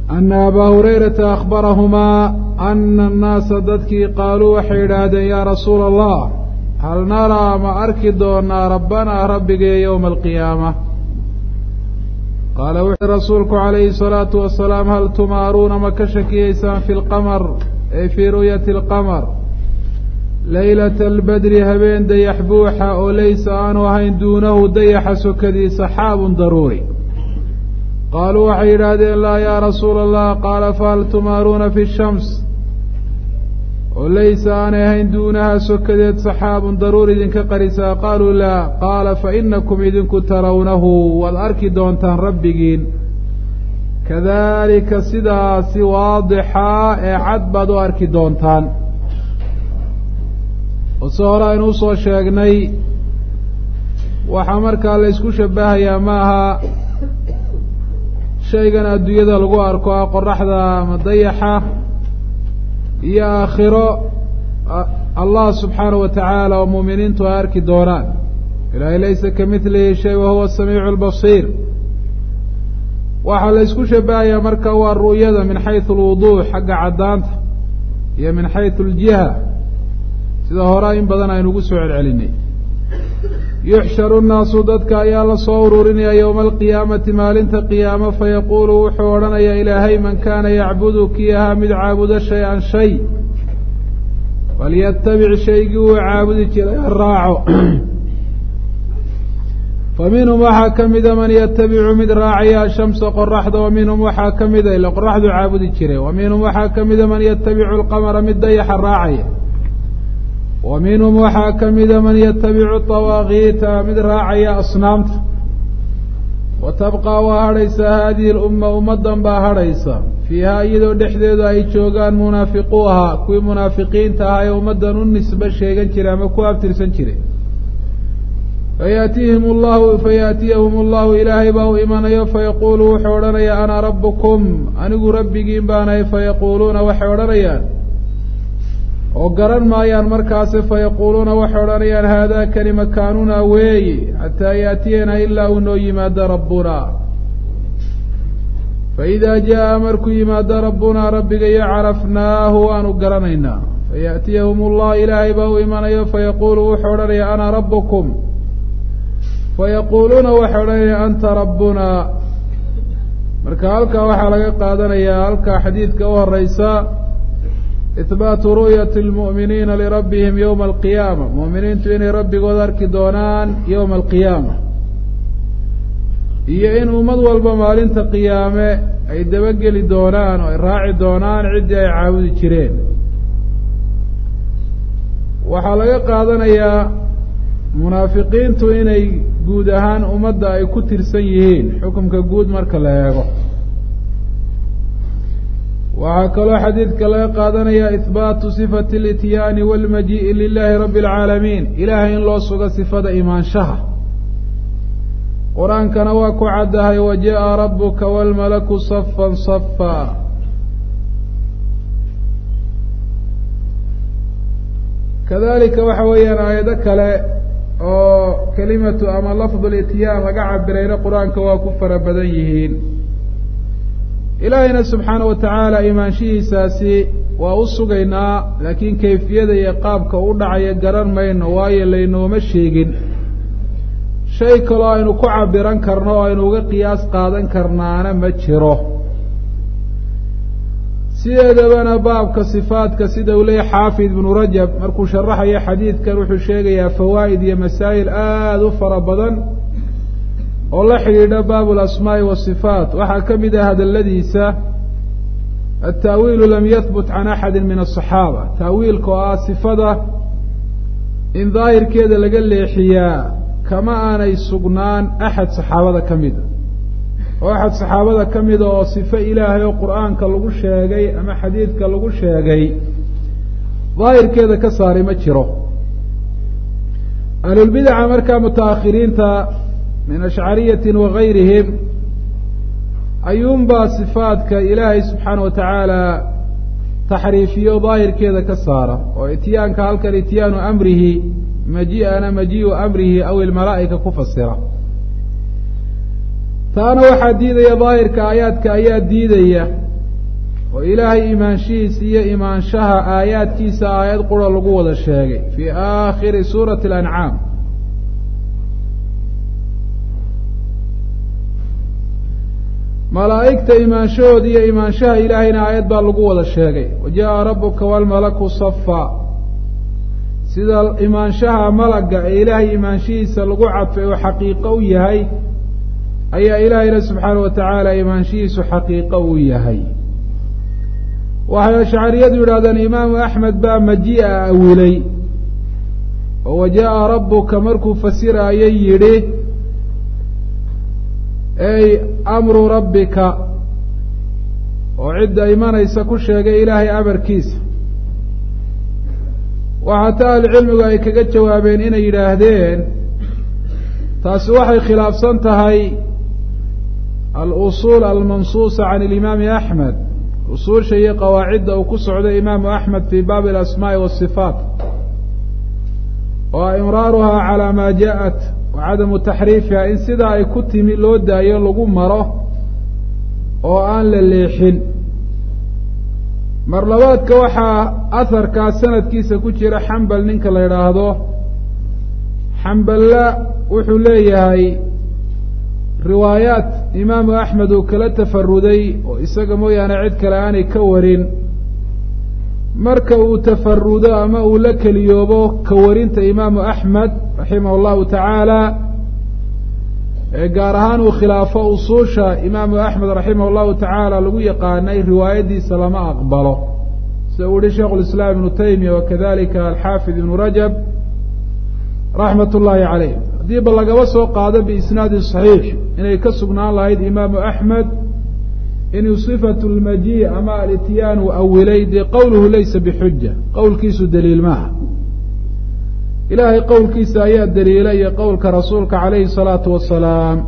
ana abaa hurayrata akhbarahumaa ana annaasa dadkii qaaluu waxay idhaahdeen yaa rasuula allah hal naraa ma arki doonaa rabbanaa rabbigee yowma alqiyaama qaala wuxuui rasuulku calayhi salaatu wasalaam hal tumaaruuna ma ka shakiyeysaan fi lqamar ay fii ru'yati alqamar leylata albadri habeen dayax buuxa oo laysa aanu ahayn duunahu dayaxa sokadii saxaabun daruuri qaaluu waxay yidhaahdeen laa yaa rasuula allah qaala fahal tumaaruuna fi shams oo laysa aanay ahayn duunaha sokadeed saxaabun daruur idinka qarisaa qaaluu laa qaala fa inakum idinku tarawnahu waad arki doontaan rabbigiin kadalika sidaasi waadixaa ee cad baad u arki doontaan oo se hore aynu usoo sheegnay waxaa markaa la ysku shabahayaa ma aha shaygan adduunyada lagu arko ah qoraxda ama dayaxa iyo aakhiro allah subxaanahu wa tacaala oo muuminiintu ay arki doonaan ilaahay laysa ka midlihi shay wa huwa asamiicu albasiir waxaa la ysku shabahayaa marka waa ru'yada min xaysu alwuduux xagga caddaanta iyo min xaysu aljiha sida hore in badan aynu ugu soo celcelinay yuxsharu nnaasu dadka ayaa la soo ururinaya yowma alqiyaamati maalinta qiyaamo fayaquulu wuxuu odhanayaa ilaahay man kaana yacbudu kii ahaa mid caabudo shay-an shay falyatabic shaygii uu caabudi jiray ha raaco fa minhum waxaa ka mida man yatabicu mid raacaya ashamsa qoraxda wa minhum waxaa ka mida ila qoraxdu caabudi jiray wa minhum waxaa ka mida man yatabicu alqamara mid dayaxa raacaya wa minhum waxaa ka mida man yatabicu dawaakiita mid raacaya asnaamta wa tabqaa waa hadhaysaa haadihi lumma ummaddan baa hadhaysa fiihaa iyadoo dhexdeedu ay joogaan munaafiquuha kuwii munaafiqiinta ahaa ee ummaddan u nisbe sheegan jiray ama ku abtirsan jiray fayaatihim llahu fayaatiyahum allahu ilaahay baa u imanayo fayaquulu wuxuu odhanayaa ana rabbukum anigu rabbigiin baanahay fayaquuluuna waxay odhanayaan oo garan maayaan markaasi fayaquuluuna waxay odhanayaan haadaa kani makaanunaa weeyi xataa yaatiyanaa ilaa uu noo yimaado rabbuna faidaa jaa'a markuu yimaado rabbunaa rabbigayo carafnaahu waanu garanaynaa fayaatiyahum allah ilaahay baa u imanayo fayaquulu wuxuu odhanayaa ana rabbukum fayaquuluuna waxay odhanayaan anta rabbuna marka halkaa waxaa laga qaadanayaa halkaa xadiidka u horeysa ihbaatu ru'yati lmu'miniina lirabbihim yowma alqiyaama mu'miniintu inay rabbigood arki doonaan yowma alqiyaama iyo in ummad walba maalinta qiyaame ay dabageli doonaan oo ay raaci doonaan ciddii ay caabudi jireen waxaa laga qaadanayaa munaafiqiintu inay guud ahaan ummadda ay ku tirsan yihiin xukumka guud marka la eego waxaa kaloo xadiidka laga qaadanaya ihbaatu sifati alityaani walmajii'i lilahi rabbi alcaalamiin ilaahay in loo sugo sifada imaanshaha qur-aankana waa ku caddahay wa jaءa rabuka wاlmalaku safan safa kadalika waxa weeyaan aayado kale oo kelimatu ama lafdu lityaan laga cabirayna qur-aanka waa ku fara badan yihiin ilaahayna subxaana wa tacaala imaanshihiisaasi waa u sugaynaa laakiin kayfiyada iyo qaabka u dhacaya garan mayno waayo laynooma sheegin shay kaloo aynu ku cabiran karno oo aynu uga qiyaas qaadan karnaana ma jiro sideedabana baabka sifaadka sida uu leeyahy xaafid ibnu rajab markuu sharaxayo xadiidkan wuxuu sheegayaa fawaa'id iyo masaa'il aada u fara badan oo la xidhiidha baabu alasmaa'i wasifaat waxaa ka mid ah hadaladiisa altaawiilu lam yahbut can axadi min asaxaaba taawiilka oo ah sifada in daahirkeeda laga leexiyaa kama aanay sugnaan axad saxaabada ka mida oo axad saxaabada ka mida oo sifo ilaahay oo qur-aanka lagu sheegay ama xadiidka lagu sheegay daahirkeeda ka saaray ma jiro ahlulbidaca markaa mutaakhiriinta min ashcariyatin wagayrihim ayuunbaa sifaadka ilaahay subxaana wa tacaala taxriifiyo daahirkeeda ka saara oo ityaanka halkan ityaanu amrihi maji-ana maji-u amrihi aw ilmalaa'ika ku fasira taana waxaa diidaya daahirka aayaadka ayaa diidaya oo ilaahay imaanshihiisa iyo imaanshaha aayaadkiisa aayad qura lagu wada sheegay fii aakhiri suurati alancaam malaa'igta imaanshahooda iyo imaanshaha ilaahayna aayad baa lagu wada sheegay wa jaa rabuka walmalaku safa sida imaanshaha malagga ee ilaahay imaanshihiisa lagu cadfay oo xaqiiqo u yahay ayaa ilaahayna subxaana wa tacaala imaanshihiisu xaqiiqo u yahay waxay ashcariyadu yidhahdeen imaamu axmed baa maji-a awilay oo wa jaa rabuka markuu fasiraayay yidhi ey amru rabbika oo cidda imanaysa ku sheegay ilaahay amarkiisa waxaa ta ahlucilmigu ay kaga jawaabeen inay yidhaahdeen taasi waxay khilaafsan tahay alusuul almansuusa can alimaami axmed usuusha iyo qawaacidda uu ku socday imaamu axmed fii baabi alasmaa'i waasifaat oo imraaruhaa calaa maa ja'at wa cadamu taxriifiha in sidaa ay ku timi loo daayo lagu maro oo aan la leexin mar labaadka waxaa aharkaa sanadkiisa ku jira xambal ninka la yidhaahdo xamballa wuxuu leeyahay riwaayaat imaamu axmed uu kala tafaruday oo isaga mooyaane cid kale aanay ka warin marka uu tafarudo ama uu la keliyoobo ka warinta imaamu axmed raximah allahu tacaala ee gaar ahaan uu khilaafo usuusha imaamu axmed raximah allahu tacaala lagu yaqaanay riwaayadiisa lama aqbalo sida uu yihi sheikhu lislaam ibnu taymiya wakadalika alxaafid ibnu rajab raxmat ullaahi caleyh haddii ba lagaba soo qaado biisnaadi saxiix inay ka sugnaan lahayd imaamu axmed inuu sifatu lmaji ama alitiyaan uu awilay dee qowluhu laysa bixuja qowlkiisu daliil maaha ilaahay qowlkiisa ayaa daliila iyo qowlka rasuulka calayhi salaatu wasalaam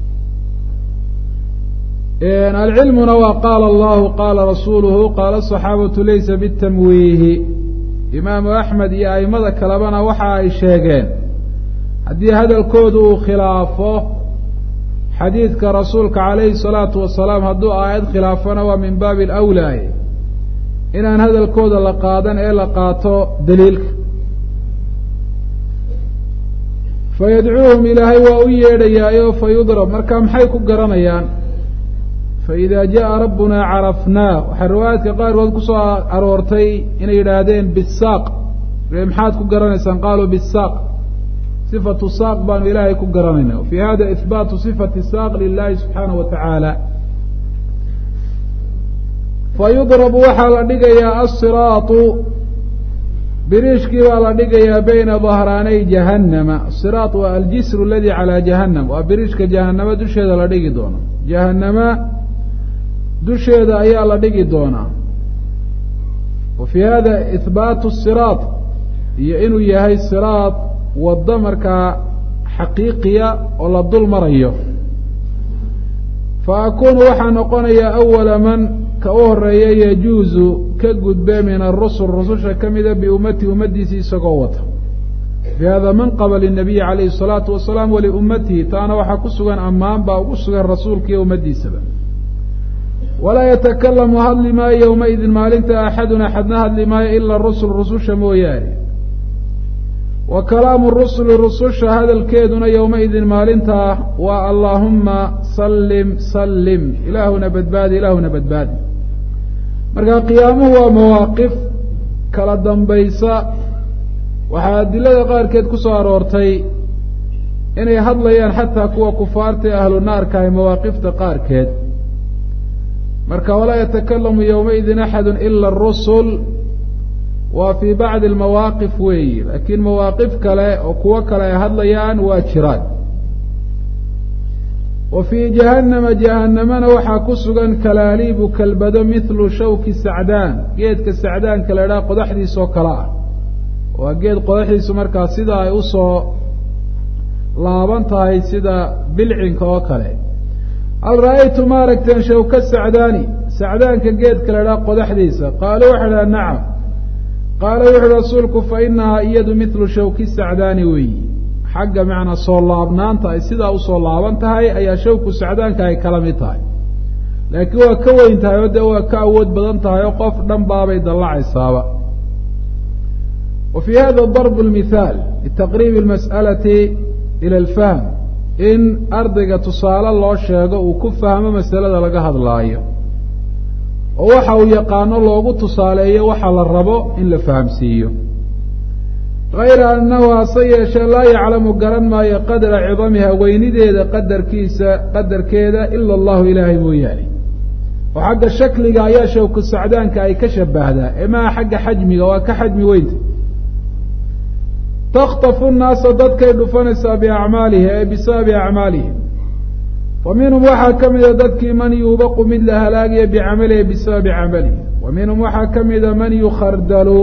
alcilmuna waa qaala allahu qaala rasuuluhu qaala asaxaabatu laysa bitamwiihi imaamu axmed iyo aimada kalebana waxa ay sheegeen haddii hadalkoodu uu khilaafo xadiidka rasuulka calayhi salaatu wasalaam hadduu aayad khilaafona waa min baabi alawlaaye inaan hadalkooda la qaadan ee la qaato daliilka fayadcuuhum ilaahay waa u yeedhayaayo fayudrab marka maxay ku garanayaan faida jaءa rabbuna carafnaa waxaa riwaayaadka qaarkood kusoo aroortay inay yidhaahdeen bisaaq maxaad ku garanaysaan qaaluu bisaaq sifatu saaq baanu ilaahay ku garanayna fi hada ihbaatu sifati saaq lilahi subxaanaه wa tacaala fayudrabu waxaa la dhigayaa asiraatu biriishkii baa la dhigayaa bayna dahraanay jahannama asiraat waa aljisr aladi calaa jahannam waa biriishka jahanama dusheeda la dhigi doono jahanama dusheeda ayaa la dhigi doonaa wa fii hada ihbaatu siraat iyo inuu yahay siraat waddo markaa xaqiiqiya oo la dul marayo fa akuunu waxaa noqonayaa awala man ka u horeeya yajuuzu ka gudbe min arusul rususha ka mida biummatihi ummaddiisii isagoo wata fii hada manqaba linabiyi calayhi الsalaatu wasalaam waliummatihi taana waxaa ku sugan ammaan baa ugu sugan rasuulka iyo ummaddiisaba walaa yatakalamu hadli maayo yowmaidin maalinta axadun axadna hadli maayo ila rusul rususha mooyaane wa kalaamu rusuli rususha hadalkeeduna yowmaidin maalintaa waa allaahuma sallim sallim ilaahuna badbaadi ilaahuna badbaadi marka qiyaamuhu waa mawaaqif kala dambaysa waxaa adilada qaarkeed ku soo aroortay inay hadlayaan xataa kuwa kufaarta ee ahlu naarka ay mawaaqifta qaarkeed marka walaa yatakalamu yowmaidin axadu ila arusul waa fii bacdi almawaaqif weeyi laakiin mawaaqif kale oo kuwo kale ay hadlayaan waa jiraan wa fii jahannama jahannamana waxaa ku sugan kalaaliibu kalbado mithlu shawki sacdaan geedka sacdaanka la idhaha qodaxdiisoo kale ah waa geed qodaxdiisu markaa sida ay usoo laaban tahay sida bilcinka oo kale hal ra'aytu ma aragteen shawka sacdaani sacdaanka geedka la idhaha qodaxdiisa qaaluu waxay dhaha nacam qaala wuxuuhi rasuulku fa inahaa iyadu mithlu shawki sacdaani weeyi xagga macnaa soo laabnaanta ay sidaa usoo laaban tahay ayaa shawku sacdaanka ay kala mid tahay laakiin waa ka weyn tahay oo dee waa ka awood badan tahay oo qof dhan baabay dallacaysaaba wa fii hada darb lmithaal litaqriibi almas'alati ila alfahm in ardayga tusaale loo sheego uu ku fahmo masalada laga hadlaayo oo waxa uu yaqaano loogu tusaaleeyo waxa la rabo in la fahamsiiyo hayra annahu hase yeeshee laa yaclamu garan maayo qadra cidamiha weynideeda qadarkiisa qadarkeeda ila allahu ilaahay mooyaane oo xagga shakliga ayaa shawku sacdaanka ay ka shabahdaa ee maha xagga xajmiga waa ka xajmi weynta takhtafu nnaasa dadkay dhufanaysaa biacmaalihi ay bisababi acmaalihim wa minhum waxaa ka mida dadkii man yuubaqu mid la halaagiya bicamalihi bisababi camalihi wa minhum waxaa ka mida man yukhardalu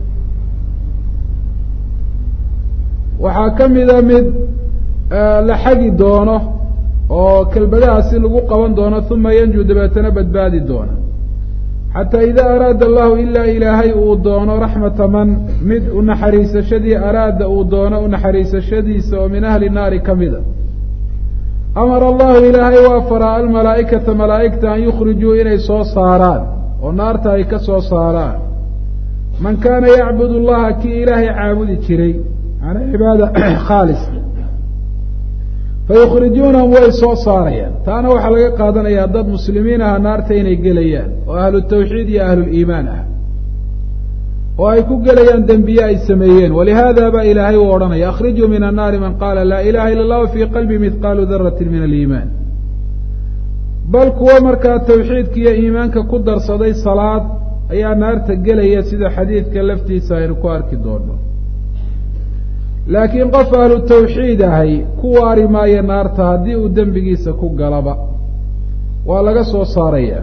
waxaa ka mida mid la xagi doono oo kelbadahaasi lagu qaban doono uma yanju dabeetana badbaadi doona xataa idaa araada allahu ilaa ilaahay uu doono raxmata man mid unaxariisashadii araada uu doono unaxariisashadiisa oo min ahli naari ka mida amara allahu ilaahay waa faraa almalaa'ikata malaa'igta an yukhrijuu inay soo saaraan oo naarta ay ka soo saaraan man kaana yacbud allaha kii ilaahay caabudi jiray manaa cibaada khaalis fayukhrijuunahum way soo saarayaan taana waxaa laga qaadanayaa dad muslimiin aha naarta inay gelayaan oo ahlu tawxiid iyo ahluliimaan ah oo ay ku gelayaan dembiye ay sameeyeen walihaada baa ilaahay uu odhanaya akhrijuu min annaari man qaala laa ilaha ila allah fii qalbi midqaalu daratin min aliimaan bal kuwo markaa tawxiidka iyo iimaanka ku darsaday salaad ayaa naarta gelaya sida xadiidka laftiisa aynu ku arki doono laakiin qof ahlu tawxiid ahay ku waari maayo naarta haddii uu dembigiisa ku galaba waa laga soo saaraya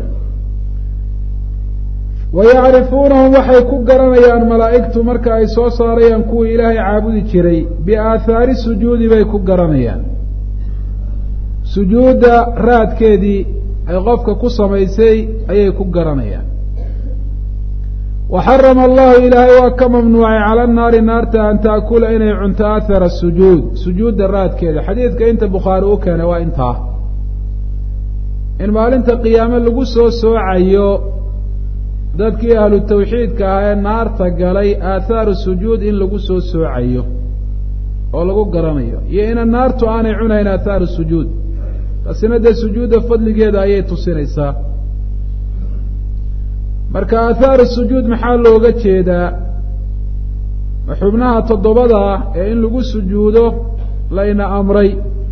wa yacrifuunahum waxay ku garanayaan malaa'igtu marka ay soo saarayaan kuwii ilaahay caabudi jiray biaathaari sujuudi bay ku garanayaan sujuudda raadkeedii ay qofka ku samaysay ayay ku garanayaan waxarama allahu ilaahay waa ka mamnuucay cala naari naarta an taakula inay cunto athara sujuud sujuudda raadkeeda xadiidka inta bukhaari u keenay waa intaa in maalinta qiyaame lagu soo soocayo dadkii ahlu tawxiidka ahaa ee naarta galay aathaaru sujuud in lagu soo soocayo oo lagu garanayo iyo ina naartu aanay cunayn aathaaru sujuud taasina dee sujuudda fadligeeda ayay tusinaysaa marka aahaaru sujuud maxaa looga jeedaa xubnaha toddobada ah ee in lagu sujuudo layna amray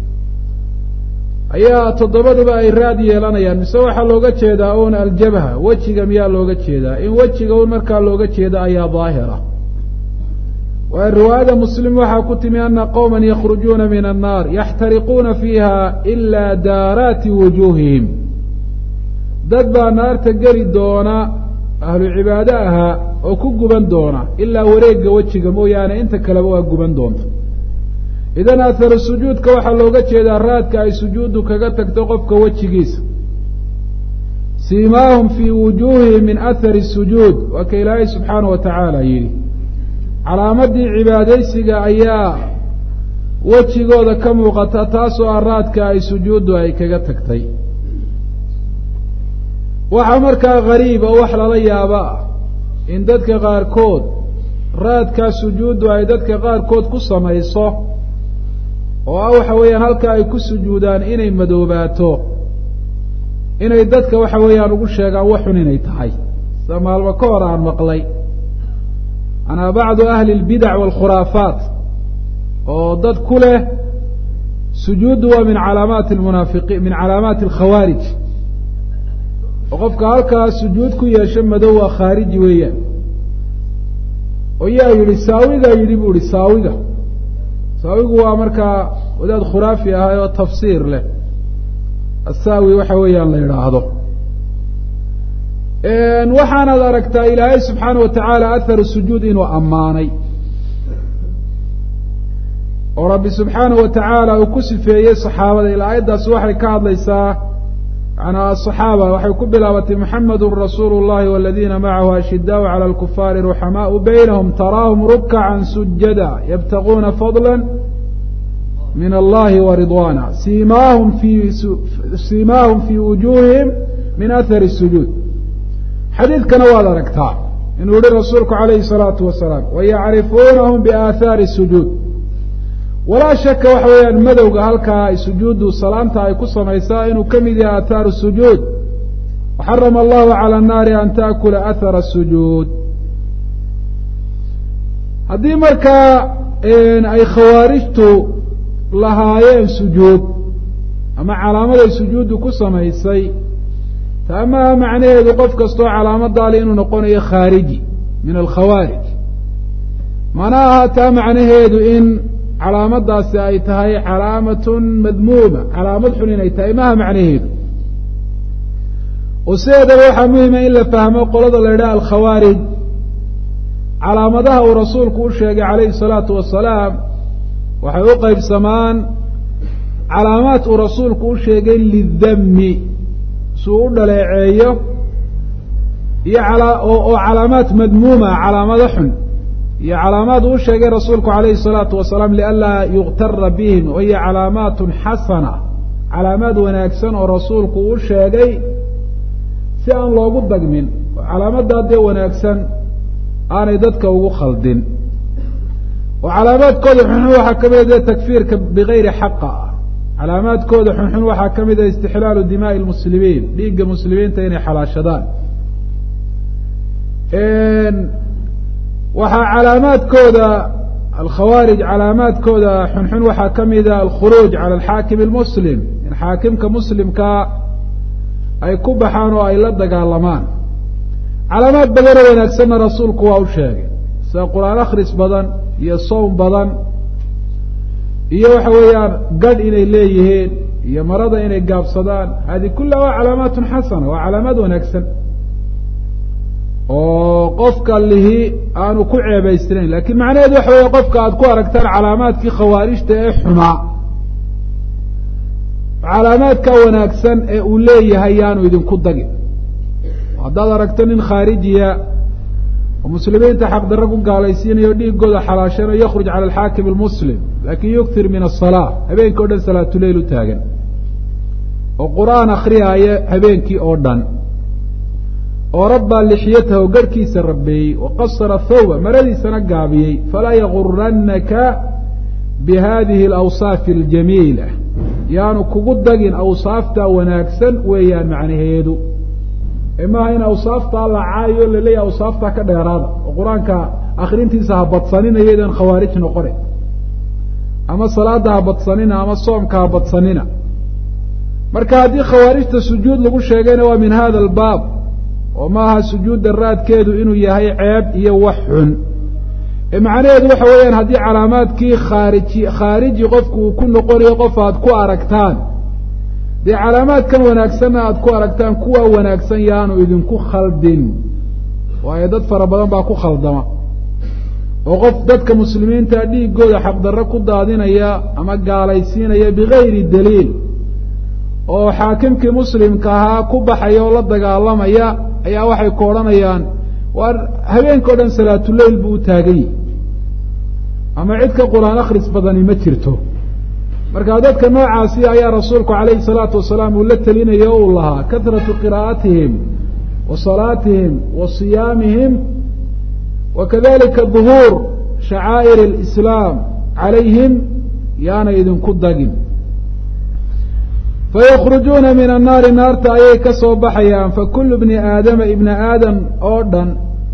ayaa toddobaduba ay raad yeelanayaan mise waxaa looga jeedaa un aljabha wejiga miyaa looga jeedaa in wejiga un markaa looga jeeda ayaa daahira waayo riwaayada muslim waxaa ku timi ana qowma yakhrujuuna min annaar yaxtariquuna fiiha ilaa daaraati wujuuhihim dad baa naarta geli doona ahlu cibaado ahaa oo ku guban doona ilaa wareegga wejiga mooyaane inta kaleba waa guban doonta idan aharu sujuudka waxaa looga jeedaa raadka ay sujuuddu kaga tagto qofka wejigiisa siimaahum fii wujuuhihim min ahari sujuud waa ka ilaahay subxaanahu wa tacaala yidhi calaamadii cibaadaysiga ayaa wejigooda ka muuqata taasoo ah raadka ay sujuuddu ay kaga tagtay waxaa markaa gariib oo wax lala yaaba ah in dadka qaarkood raadkaa sujuuddu ay dadka qaarkood ku samayso oo ah waxa weeyaan halka ay ku sujuudaan inay madoobaato inay dadka waxa weeyaan ugu sheegaan waxun inay tahay sida maalmo ka hor aan maqlay manaa bacdu ahli اlbidac wاlkhuraafaat oo dad ku leh sujuuddu waa min calaamaati munaafiqiin min calaamaati alkhawaarij oo qofka halkaa sujuud ku yeesho madow waa khaariji weeyaan oo yaa yidhi saawigaa yidhi bu ihi saawiga saawigu waa markaa wadaad khuraafi ahay oo tafsiir leh asaawi waxa weeyaan la yidhaahdo waxaanaad aragtaa ilaahay subxaana wa tacaala aharu sujuud inuu ammaanay oo rabbi subxaana wa tacaala uu ku sifeeyey saxaabada ilaa aayaddaasi waxay ka hadlaysaa manaa asaxaaba waxay ku bilaabatay muxamedun rasuulu llahi waladiina macahu ashidaau cala alkufaari ruxamaau baynahum taraahum rukcan sujada yabtaguuna fadla min allahi wa ridwaana siimaahum fi siimaahum fii wujuuhihim min athari sujuud xadiidkana waad aragtaa inuu yihi rasuulku calayhi salaatu wasalaam wayacrifuunahum biaathaari sujuud walaa shaka waxa weeyaan madowga halkaa ay sujuuddu salaanta ay ku samaysaa inuu ka mid yahay athaaru sujuud waxarama allahu cala annaari an taakula athara sujuud haddii markaa ay khawaarijtu lahaayeen sujuud ama calaamaday sujuuddu ku samaysay taa maaha macnaheedu qof kastoo calaamadaali inuu noqonayo khaariji min alkhawaarij mana aha taa macnaheedu in calaamadaasi ay tahay calaamatun madmuuma calaamad xun inay tahay maaha macnaheedu oo sideedaba waxaa muhima in la fahmo qolada la yidhaha alkhawaarij calaamadaha uu rasuulku u sheegay calayhi salaatu wasalaam waxay u qeybsamaan calaamaad uu rasuulku u sheegay lidami suu u dhaleeceeyo iyo oo calaamaad madmuuma calaamado xun iyo calaamaad uu sheegay rasuulku calayhi salaatu wasalaam lianlaa yuktara bihim wahiyo calaamaatun xasana calaamaad wanaagsan oo rasuulku u sheegay si aan loogu dagmin oo calaamadaa dee wanaagsan aanay dadka ugu khaldin oo calaamaadkooda xunxun waxaa ka mida dee takfiirka bigayri xaqa ah calaamaadkooda xunxun waxaa ka mida istixlaalu dimaa'i lmuslimiin dhiigga muslimiinta inay xalaashadaan waxaa calaamaadkooda alkhawaarij calaamaadkooda xunxun waxaa ka mida alkhuruuj cala alxaakim almuslim in xaakimka muslimkaa ay ku baxaan oo ay la dagaalamaan calaamaad badanoo wanaagsanna rasuulku waa u sheegay sida qur-aan akhris badan iyo sowm badan iyo waxa weeyaan gadh inay leeyihiin iyo marada inay gaabsadaan hadi kullaha waa calaamaatun xasana waa calaamaad wanaagsan oo qofka lihi aanu ku ceebaysnayn lakin macnaheedu waxa weeye qofka aad ku aragtaan calaamaadkii khawaarijta ee xumaa calaamaadka wanaagsan ee uu leeyahay yaanu idinku dagin haddaad aragto nin khaarijiya oo muslimiinta xaqdarro ku gaalaysiinayo dhiigooda xalaashanayo yakhruj cala alxaakim almuslim lakin yuktir min asalaa habeenkii o dhan salaatuleyl u taagan oo qur-aan akriyaaya habeenkii oo dhan oo rabbaa lixyatahu garhkiisa rabbeeyey wa qasara thawba maradiisana gaabiyey falaa yaguranaka bi hadihi alawsaafi aljamiila yaanu kugu dagin awsaafta wanaagsan weeyaan macnaheedu maaha in awsaaftaa la caayo laleeyahay awsaaftaa ka dheeraada oo qur-aanka akrintiisa ha badsanina idan khawaarij noqone ama salaada ha badsanina ama soomka ha badsanina marka haddii khawaarijta sujuud lagu sheegayna waa min hada albaab oo maaha sujuudda raadkeedu inuu yahay ceeb iyo wax xun macnaheedu waxa weeyaan haddii calaamaadkii khaariji khaariji qofku uu ku noqonayo qof aad ku aragtaan dee calaamaadkan wanaagsanna aada ku aragtaan kuwa wanaagsan yaanu idinku khaldin waayo dad fara badan baa ku khaldama oo qof dadka muslimiinta dhiigooda xaqdarro ku daadinaya ama gaalaysiinaya bigayri daliil oo xaakimkii muslimka ahaa ku baxaya oo la dagaalamaya ayaa waxay ku odhanayaan waa habeenka o dhan salaatuleyl buu u taagan yihi ama cid ka qur-aan akhris badani ma jirto marka dadka noocaasi ayaa rasuulku calayhi salaatu wasalaam uu la telinaya o uu lahaa kahratu qiraa'atihim wa salaatihim wa siyaamihim wa kadalika duhuur shacaa'ir alislaam calayhim yaana idinku dagin fayakhrujuuna min annaari naarta ayay ka soo baxayaan fakulu bni aadama ibna aadam oo dhan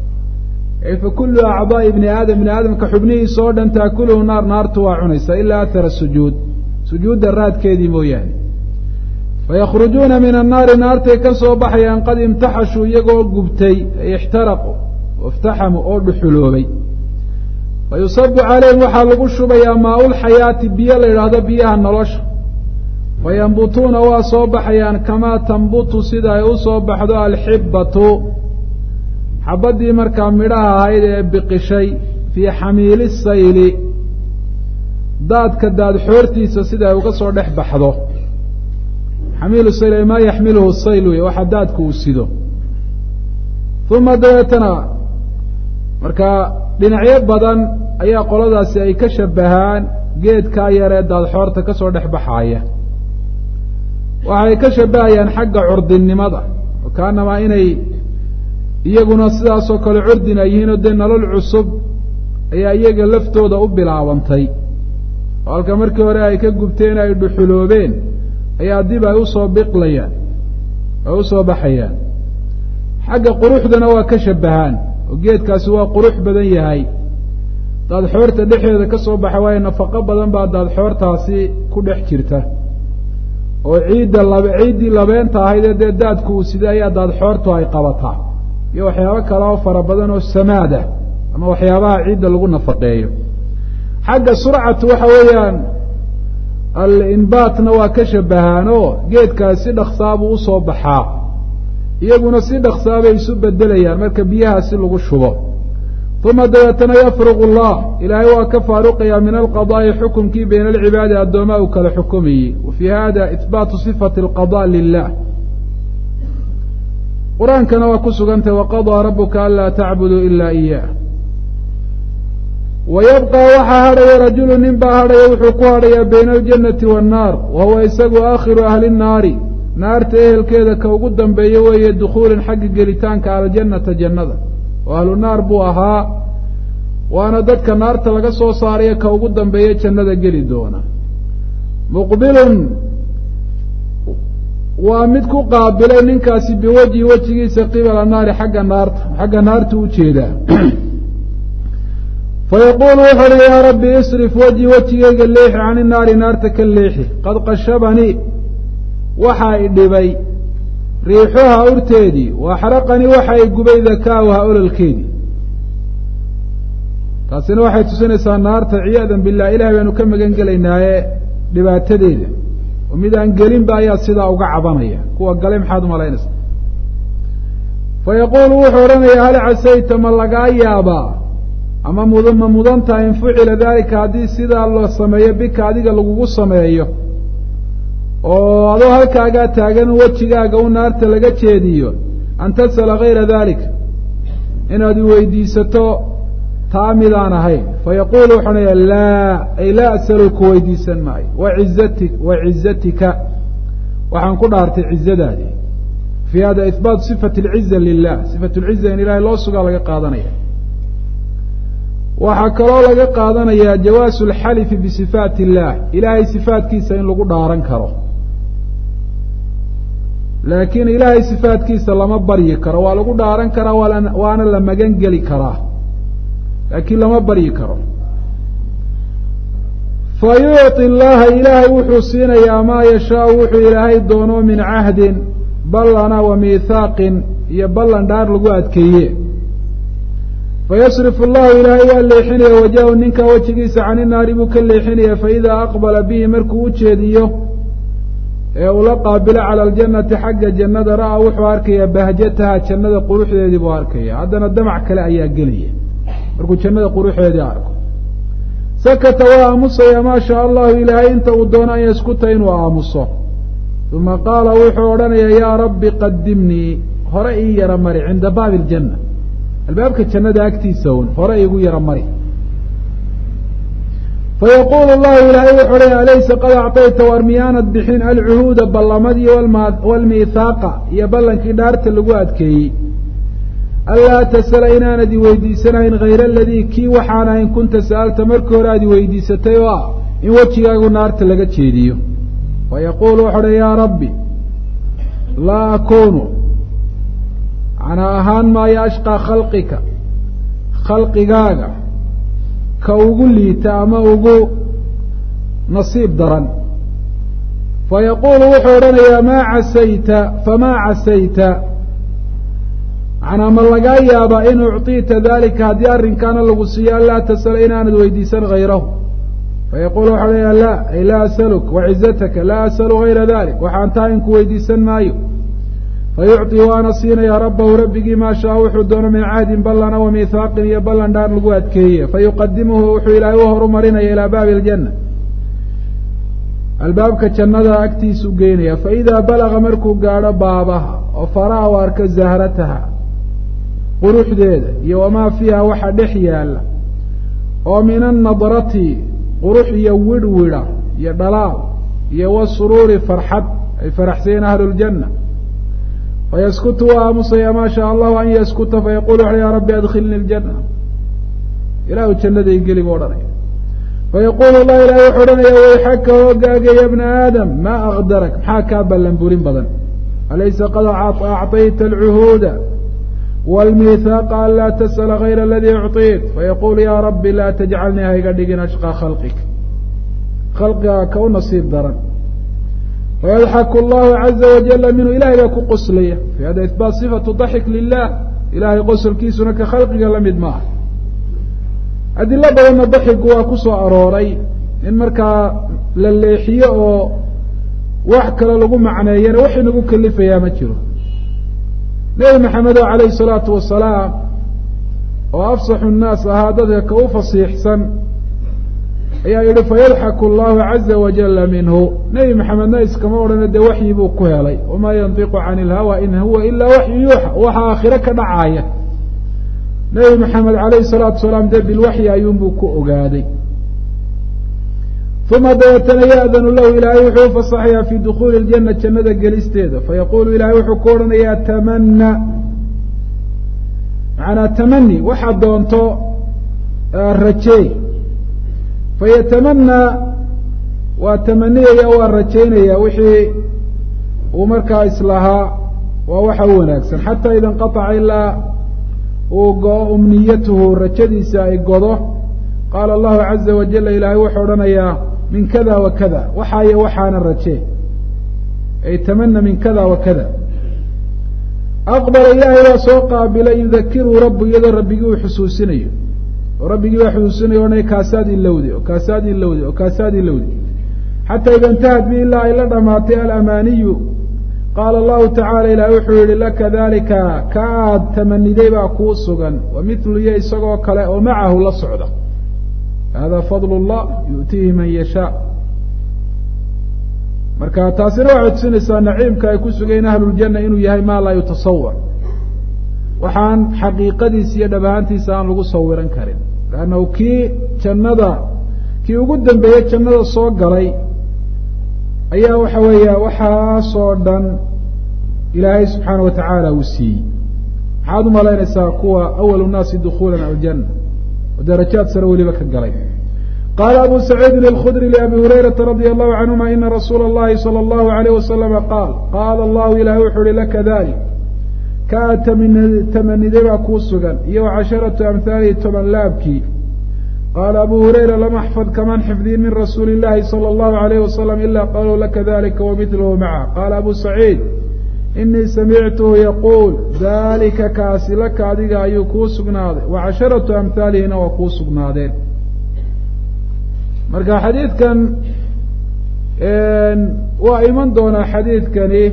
fakulu acdaai ibni aadam ibni aadamka xubnihiisa oo dhan taakuluhu naar naartu waa cunaysaa ilaa athara sujuud sujuudda raadkeedii mooyaane fayakhrujuuna min annaari naartay ka soo baxayaan qad imtaxashuu iyagoo gubtay ay ixtaraqu waiftaxamuu oo dhuxuloobay fayusabu calayhim waxaa lagu shubayaa maa-ulxayaati biyo la yidhaahdo biyaha nolosha fayambutuuna waa soo baxayaan kamaa tambutu sida ay u soo baxdo alxibbatu xabaddii markaa midhaha ahayd ee biqishay fii xamiili sayli daadka daad xoortiisa sida ay uga soo dhex baxdo xamiilu sayl maa yaxmiluhu sayl wey waxa daadku uu sido uma dabeetana markaa dhinacyo badan ayaa qoladaasi ay ka shabahaan geedkaa yaree daad xoorta ka soo dhex baxaaya waxay ka shabahayaan xagga curdinimada kaanamaa inay iyaguna sidaasoo kale curdin ay yihiin oo dee nolol cusub ayaa iyaga laftooda u bilaabantay oo halka markii hore ay ka gubteen ay dhuxuloobeen ayaa dib ay usoo biqlayaan ay usoo baxayaan xagga quruxdana waa ka shabahaan oo geedkaasi waa qurux badan yahay daadxoorta dhexdeeda ka soo baxa waayo nafaqo badan baa daadxoortaasi ku dhex jirta oo ciidda lab ciiddii labeenta ahayd ee dee daadku uu sida ayaa daadxoortu ay qabataa iyo waxyaabo kale oo fara badan oo samaadah ama waxyaabaha ciidda lagu nafaqeeyo xagga surcatu waxa weeyaan alinbaatna waa ka shabahaan oo geedkaasi si dhaksaabuu usoo baxaa iyaguna si dhaksaabay isu bedelayaan marka biyahaasi lagu shubo uma dabeetana yafruq allah ilaahay waa ka faaruqayaa min alqadaa'i xukumkii bayna alcibaadi addoomaa uu kala xukumayey wa fii hada ihbaatu sifati alqada lilah qur-aankana waa ku sugantahy waqadaa rabuka anlaa tacbuduu ila iyah wa yabqa waxaa hadhaya rajulu nin baa hadhaya wuxuu ku hadhayaa bayna aljannati waannaar wa huwa isagu aakhiru ahli nnaari naarta ehelkeeda ka ugu dambeeya weeye dukhuulin xagga gelitaanka aljannata jannada oo ahlu naar buu ahaa waana dadka naarta laga soo saarayo ka ugu dambeeya jannada geli doona muqbilun waa mid ku qaabilay ninkaasi biwajhi wejigiisa qibala naari xagga naarta xagga naarta u jeedaa fayaquulu wuxu uhi yaa rabbi isrif wejhi wejigayga leexi cani naari naarta ka leexi qad qashabanii waxaa i dhibay riixuha urteedii wa axraqanii waxa i gubay dakaauha ololkeedii taasina waxay tusinaysaa naarta ciyaadan billah ilahay baanu ka magan gelaynaaye dhibaatadeeda oo mid aan gelinba ayaa sidaa uga cabanaya kuwa gale maxaad umalaynaysa fayaquulu wuxuu odhanayaa hal casayta ma lagaa yaabaa ama mud ma mudantaha in fucila daalika haddii sidaa la sameeyo bika adiga lagugu sameeyo oo adoo halkaagaa taagan wejigaaga u naarta laga jeediyo an tas'ala gayra daalika inaad iweydiisato taa midaan ahayn fayaquulu wuxuu odhanaya laa ay laa asalu ku weydiisan maayo wacizati wa cizatika waxaan ku dhaartay cizadaadii fii hada ihbaatu sifati alciza lilah sifat lciza in ilahay loo sugaa laga qaadanaya waxaa kaloo laga qaadanayaa jawaasu alxalifi bisifaati illah ilaahay sifaatkiisa in lagu dhaaran karo laakiin ilaahay sifaatkiisa lama baryi karo waa lagu dhaaran karaa waana la magan geli karaa laakiin lama baryi karo fa yucطi llaha ilaahay wuxuu siinayaa maa yashaau wuxuu ilaahay doono min cahdin ballana wa miithaaqin iyo ballan dhaar lagu adkeeye fayasrifu allahu ilaahay waa leexinaya wajahu ninka wejigiisa cani naari buu ka leexinaya faidaa aqbala bihi markuu u jeediyo ee uu la qaabilo cala aljannati xagga jannada ra'aa wuxuu arkayaa bahjataha jannada quruxdeedii buu arkaya haddana damac kale ayaa gelaya markuu jannada quruxeedii arko sakata waa aamusaya maa shaa allahu ilaahay inta uu doono an yaskuta inuu aamuso uma qaala wuxuu odhanayaa yaa rabbi qadimnii hore ii yara mari cinda baabi aljanna albaabka jannada agtiisa un hore iigu yara mari fayaquulu llahu ilaahay wuxuu leya alaysa qad acطayta war miyaanad bixin alcuhuuda ballamadii waalmiithaaqa iyo ballankii dhaarta lagu adkeeyey anlaa tasala inaanad iweydiisanayn hayra aladii kii waxaan ahayn kunta sa'alta markii hore aad iweydiisatay oo ah in wejigaagu naarta laga jeediyo fayaquulu wuxuu uhi yaa rabbi laa akunu macnaa ahaan maayo ashqaa khalqika khalqigaaga ka ugu liita ama ugu nasiib daran fayaquulu wuxuu odhanayaa maa casayta famaa casayta macnaa ma lagaa yaabaa in ucطiita dalika haddii arrinkaana lagu siiyo anlaa tasala inaanad weydiisan hayrahu fayaquulu wuxuu odhanayaa laa ay laa asaluk wacizataka laa asalu hayra dalik waxaan tahay inku weydiisan maayo fayucطi waana siinayaa rabbahu rabbigii maa shaa wuxuu doono min cahdin ballana wa miithaaqin iyo ballan dhaar lagu adkeeye fayuqadimuhu wuxuu ilaahay u horumarinaya ilaa baabi aljanna albaabka jannada agtiisu geynaya faidaa balaga markuu gaadho baabaha oo faraha u arka zahrataha quruxdeeda iyo wamaa fiiha waxa dhex yaalla oo min annadrati qurux iyo widhwidha iyo dhalaal iyo wasuruuri farxad ay faraxsayeen ahlu ljanna fayaskutu waa aamusaya maa shaa allahu an yaskuta fayaqulu wuxu ya rabbi adkhilni ljana ilaahu jannaday geli bu odhanaya fayaqulu allah ilahi wuxuu odhanaya wayxaka hoogaaga ya bna aadam maa akdarak maxaa kaa ballan burin badan alaysa qad acطayta alcuhuuda wاlmihaaqa an laa tasأla gayra aladii ucطiit fayaqulu ya rabbi laa tajcalnii hayga dhigin ashqى khalqik khalqiga ka u nasiib daran fayadxaku allahu caza wajala minhu ilahay baa ku qoslaya fi hada ihbaat sifatu daxik lilah ilahay qosolkiisuna ka khalqiga la mid maaha adilo badanna daxigu waa ku soo arooray in markaa la leexiyo oo wax kale lagu macneeyana wax inagu kelifayaa ma jiro nebi maxamed oo calayhi salaatu wasalaam oo afsaxu nnaas ahaa dadka ka u fasiixsan ayaa yihi fayadxaku allahu caza wajala minhu nebi maxamedna iskama odhana dee waxyi buu ku helay wamaa yantiqu cani ilhawa in huwa ilaa waxyu yuuxa waxa aakhire ka dhacaaya nebi maxamed calayhi salaatu wasalaam dee bilwaxyi ayuunbuu ku ogaaday uma dabeetana ya'danu lahu ilaahay wuxuu ufasaxayaa fii dukuuli ljana jannada gelisteeda fayaqulu ilahay wuxuu ku odhanayaa tamana macanaa tamani waxaad doonto rajeey fayatamanaa waa tamaniyaya waa rajaynaya wixii uu markaa islahaa waa waxa u wanaagsan xataa ida inqaaca ilaa uu go-o umniyatuhu rajadiisa ay godo qaala allahu caza wajala ilaahay wuxuu odhanayaa min kada wa kada waxaayo waxaana rajee ay tamana min kada wa kada aqbala ilaahay baa soo qaabilay yudakiruu rabbu iyadoo rabbigii uu xusuusinayo oo rabbigii baa xusuusinayo odhanaya kaasaad ilowdi oo kaasaad ilowdi oo kaasaad ilowdi xataa ida intahad bi ilaa ay la dhamaatay alamaaniyu qaala allahu tacala ilaah wuxuu yihi laka dalika ka aad tamaniday baa kuu sugan wa mithlu iyo isagoo kale oo macahu la socda hada fadl اllah yu'tiihi man yashaa marka taasina waxay tusinaysaa naciimka ay ku sugayen ahluljana inuu yahay maa laa yutasawar waxaan xaqiiqadiisa iyo dhab ahaantiisa aan lagu sawiran karin lannahu kii jannada kii ugu dambeeyey jannada soo galay ayaa waxa weeya waxaasoo dhan ilaahay subxaana wa tacaala uu siiyey maxaad umalaynaysaa kuwa awalu nnaasi dukuula aljanna oo darajaad sare weliba ka galay qaala abu saciidin alkhudri liabi hurayrata radia allahu canhuma ina rasuula اllahi salى allahu alayh wasalama qaal qaala allahu ilahi wuxuu uhi laka dalik ka aad tamaniday baa kuu sugan iyo casharatu amhaalihi toban laabkii qaala abu hurayra lam axfad kaman xifdiin min rasuuli اllahi salى اllahu alayh wasalam ila qaluu laka dalika wamithluhu maca qaala abu saciid inii samictuhu yaquul dalika kaasi laka adiga ayuu kuu sugnaaday wa casharatu amhaalihina waa kuu sugnaadeen marka xadiidkan waa iman doonaa xadiidkani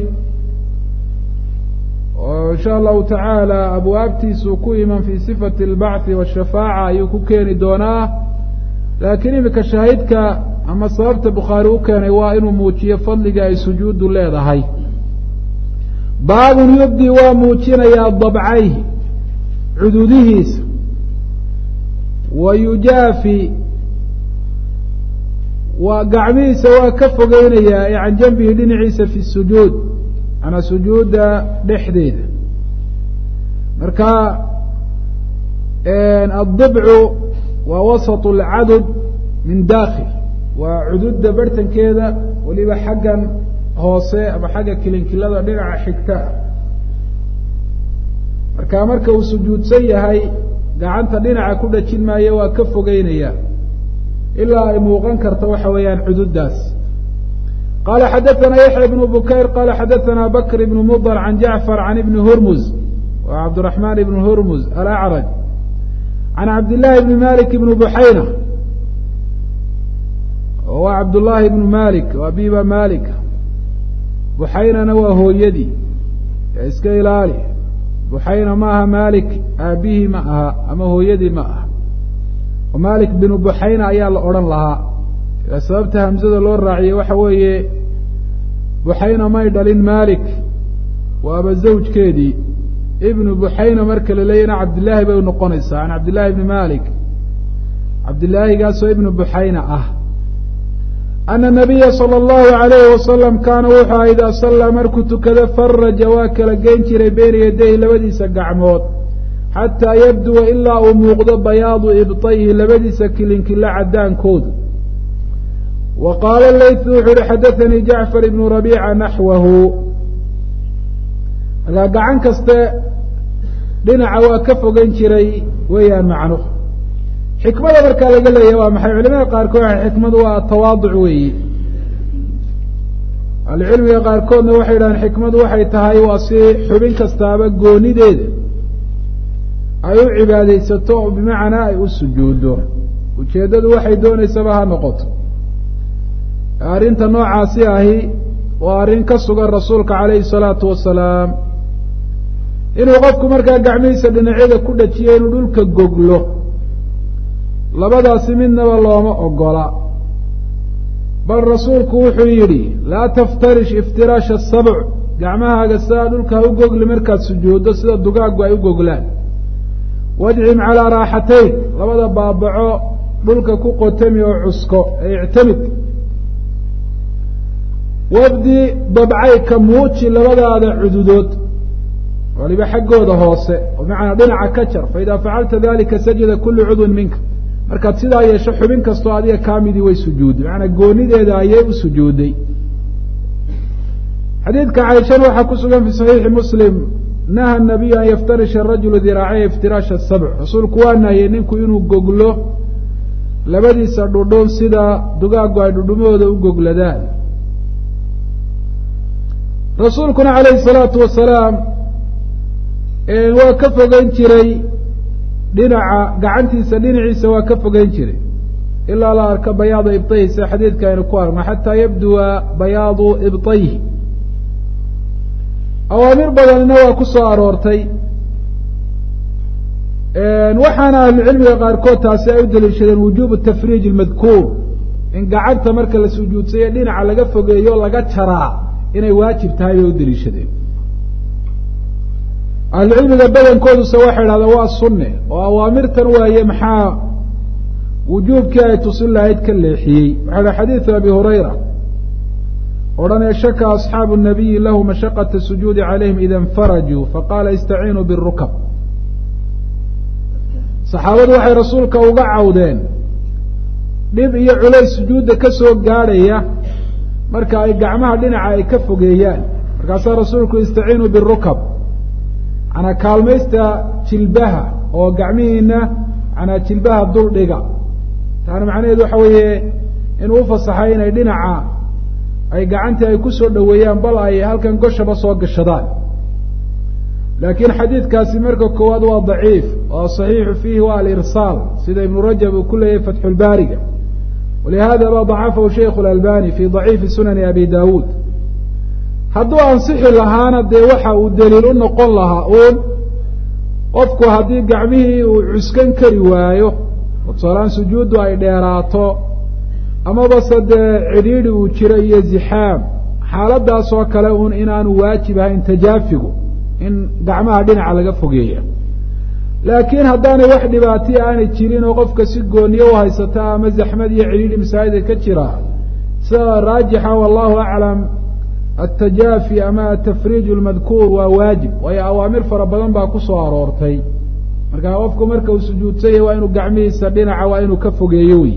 oo insha allahu tacaala abwaabtiisuu ku iman fi sifati اlbachi washafaaca ayuu ku keeni doonaa laakiin imika shaahidka ama sababta bukhaari u keenay waa inuu muujiyo fadliga ay sujuuddu leedahay baabun yubdi waa muujinayaa dabcayhi cududihiisa wa yujaafi waa gacmihiisa waa ka fogeynayaa ee can janbihi dhinaciisa fi sujuud manaa sujuudda dhexdeeda marka addibcu waa wasat اlcadud min dakil waa cududda barhtankeeda weliba xaggan hoose ama xagga kilinkilada dhinaca xigta ah marka marka uu sujuudsan yahay gacanta dhinaca ku dhajin maayo waa ka fogeynaya ilaa ay muuqan karto waxa weeyaan cududdaas qala xadaثna yaحya بن bukayr qala xadaثna bakr بn mdr can jacfar can ibni hurmuz wa cabdالرaحman ibn hurmuz alأcraj can cabdالlahi bni malik ibn buxayna wa cabdالlahi ibn malik wa abiba malik buxaynana waa hooyadii ee iska ilaali buxayna ma aha malik aabihii ma aha ama hooyadii ma aha malik binu buxayna ayaa la odhan lahaa sababta hamzada loo raaciyey waxa weeye buxayna may dhalin malik waaba zawjkeedii ibnu buxayna marka la leeyana cabdillaahi bay unoqonaysaa can cabdillahi ibni malik cabdillaahigaasoo ibnu buxayna ah ana nabiya sala allahu alayhi wasalam kaana wuxuu aha idaa sallaa markuu tukado faraja waa kala geyn jiray beyna yadayhi labadiisa gacmood xataa yabduwa ilaa uu muuqdo bayaadu ibطayhi labadiisa kilinkila cadaankoodu wa qaala laythu wuxuu yihi xadaanii jacfar ibnu rabiica naxwahu markaa gacan kaste dhinaca waa ka fogan jiray weeyaan macno xikmada markaa laga leeyahy waa maxay culimada qaarkood waxay xikmadu waa tawaaduc weeyi ahlucilmiga qaarkoodna waxay yidhahdeen xikmadu waxay tahay waa si xubin kastaaba goonideeda ay u cibaadaysato oo bimacnaa ay u sujuuddo ujeeddadu waxay doonaysaba ha noqoto arrinta noocaasi ahi waa arrin ka sugan rasuulka calayhi salaatu wasalaam inuu qofku markaa gacmihiisa dhinacyada ku dhajiyo inuu dhulka goglo labadaasi midnaba looma ogola bal rasuulku wuxuu yidhi laa taftarish iftiraasha asabc gacmahaaga sidaa dhulka ha u gogli markaad sujuuddo sida dugaaggu ay u goglaan wajcim calaa raaxatayn labada baabaco dhulka ku qotami oo cusko ee ictamid wabdi babcayka muuji labadaada cududood waliba xaggooda hoose oo bimacnaa dhinaca ka jar faidaa facalta dalika sajada kulu cudwin minka markaad sidaa yeesho xubin kastoo adiga kaamidii way sujuudday macanaa goonideeda ayay u sujuudday xadiidka cayshana waxaa ku sugan fi saxiixi muslim naha nabiyu an yaftarisha arajulu diraacayhi iftiraasha asabc rasuulku waa nahiyey ninku inuu goglo labadiisa dhudhun sida dugaaggu ay dhudhumahooda u gogladaan rasuulkuna calayhi salaatu wasalaam waa ka fogeyn jiray dhinaca gacantiisa dhinaciisa waa ka fogeyn jiray ilaa la arka bayaada ibطayhi sida xadiidka aynu ku argno xataa yabduwa bayaadu ibطayhi awaamir badanina waa ku soo aroortay waxaana ahlucilmiga qaarkood taasi ay u daliishadeen wujubu tafriij اmadkuur in gacanta marka la sujuudsayo dhinaca laga fogeeyo laga jaraa inay waajib tahay bay u daliishadeen ahlucilmiga badankooduse waxay idhahdeen waa sunne oo awaamirtan waaye maxaa wujuubkii ay tusin lahayd ka leexiyey waxaa ihi xadiidu abi hurayra odhanee shaka asxaabu nabiyi lahu mashaqata sujuudi calayhim ida infarajuu faqaala istaciinuu birukab saxaabadu waxay rasuulka uga cawdeen dhib iyo culays sujuudda ka soo gaadhaya marka ay gacmaha dhinaca ay ka fogeeyaan markaasaa rasuulku istaciinuu birukab manaa kaalmaysta jilbaha oo gacmihiina manaa jilbaha dul dhiga taana macnaheedu waxa weeye inuu ufasaxay inay dhinaca ay gacantii ay ku soo dhoweeyaan bal ay halkan goshaba soo gashadaan laakiin xadiidkaasi marka koowaad waa daciif oo saxiixu fiihi waa alirsaal sida ibnu rajab uu ku leeyahay fatxulbaariga walihada ba dacafahu shaykhu اlalbani fi daciifi sunani abi dawuud hadduu ansixi lahaana dee waxa uu daliil u noqon lahaa uun qofku haddii gacmihii uu cuskan kari waayo oo tusaalaan sujuuddu ay dheeraato amabase dee cidhiidhi uu jiro iyo zixaam xaaladaas oo kale uun inaanu waajib ahayn tajaafigu in gacmaha dhinaca laga fogeeya laakiin haddaanay wax dhibaatiya aanay jirin oo qofka si gooniyo u haysata ama zaxmad iyo cidhiidhi masaajida ka jira sida raajixa wallahu aclam atajaafi ama atafriij lmadkuur waa waajib waayo awaamir fara badan baa ku soo aroortay markaa qofku marka uu sujuudsanyay waa inuu gacmihiisa dhinaca waa inuu ka fogeeyo wey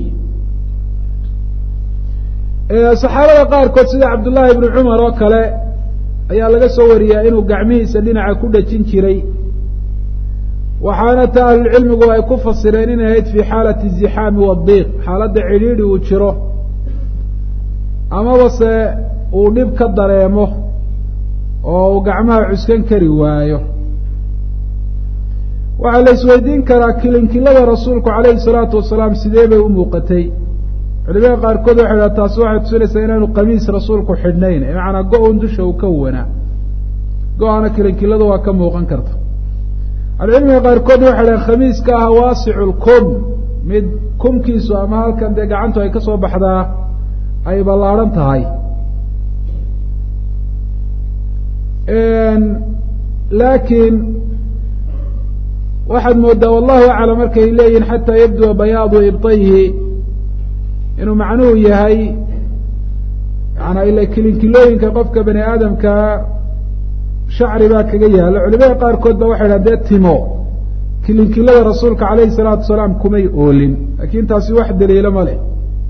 saxaabada qaarkood sida cabdullaahi ibnu cumar oo kale ayaa laga soo wariyaa inuu gacmihiisa dhinaca ku dhajin jiray waxaana ta ahlulcilmigu ay ku fasireen inay ahayd fi xaalati zixaami wadiiq xaaladda cidhiidhi uu jiro amabase uu dhib ka dareemo oo uu gacmaha cuskan kari waayo waxaa la isweydiin karaa kilinkilada rasuulku calayhi salaatu wasalaam sidee bay u muuqatay culimada qaarkood waxay dhaha taasi waxay tusinaysaa inaanu qamiis rasuulku xidhnayn macanaa go-un dusha uu ka wanaa go-ana kilinkiladu waa ka muuqan karta ahlucilmiga qaarkoodna waxay dhahen khamiiska ah waasicu lkum mid kumkiisu ama halkan dee gacantu ay ka soo baxdaa ay ballaadhan tahay laakiin waxaad moodaa wallahu aclam markay leeyihin xataa yabdua bayaadu ibطayhi inuu macnuhu yahay macanaa ila kilinkilooyinka qofka bani aadamkaa shacri baa kaga yaalla culimada qaarkood ba waxay dhahan dee timo kilinkilada rasuulka calayhi salaatu wasalaam kumay oolin laakiin taasi wax daliilo ma leh